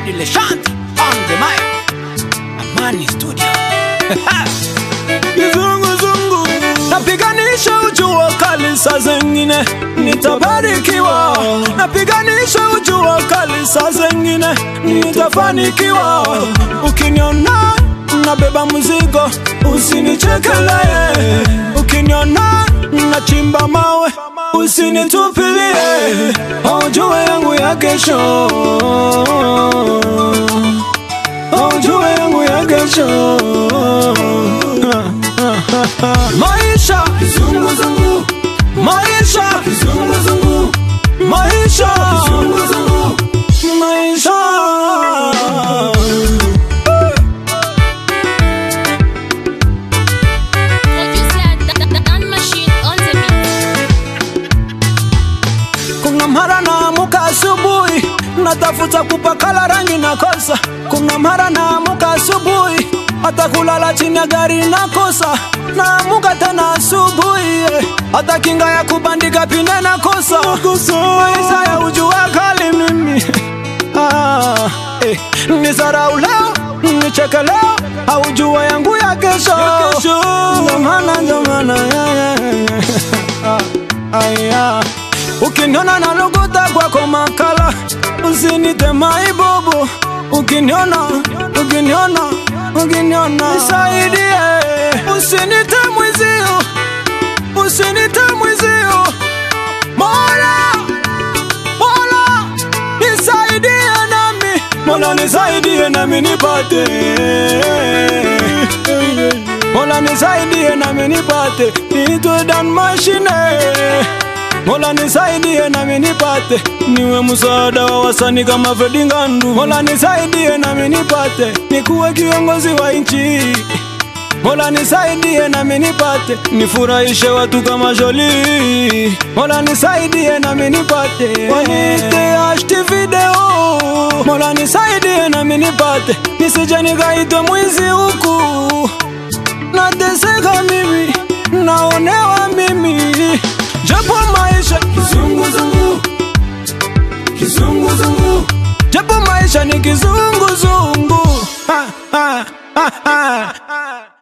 Freddy Leshant on the mic. Amani Studio. Kizunguzungu napiganisha ujua kali, saa zengine nitabarikiwa. Napiganisha ujua kali, saa zengine nitafanikiwa. Ukiniona nabeba mzigo, usinichekelee. Ukiniona nachimba mawe, usinitupilie. Ujue yangu ya kesho ujue yangu ya kesho maisha kizunguzungu maisha kizunguzungu maisha kizunguzungu maisha Producer Da- Da- Dan Machine on the beat. kuna mara naamuka asubuhi natafuta kupakala rangi na kosa kuna mara naamuka asubuhi hata kulala chini ya gari nakosa naamuka tena asubuhi eh, hata kinga ya kubandika pinde nakosa maisha ya ujua kali mimi ah, eh, nisarau leo nicheke leo aujua yangu ya kesho Ndomana, ndomana, yeah, yeah, yeah. Ah, aya. Ukiniona na luguta kwako makala, usinite maibubu. Ukiniona, ukiniona, ukiniona, nisaidie, usinite mwizio, usinite mwizio. Mola, Mola, nisaidie nami, Mola nisaidie nami nipate. Mola nisaidie nami nipate, niitwe Dan Machine. Mola nisaidie nami nipate, niwe msaada wa wasanii kama Fredi Ngandu. Mola nisaidie nami nipate, nikuwe kiongozi wa nchi. Mola nisaidie nami nipate, nifurahishe watu kama Jolie. Mola nisaidie nami nipate, wanite ashti video. Mola nisaidie nami nipate, nisije nikaitwe mwizi huku nateseka mimi, naonewa mimi, japo maisha kizunguzungu, kizunguzungu, japo maisha ni kizunguzungu. Ha, ha, ha, ha.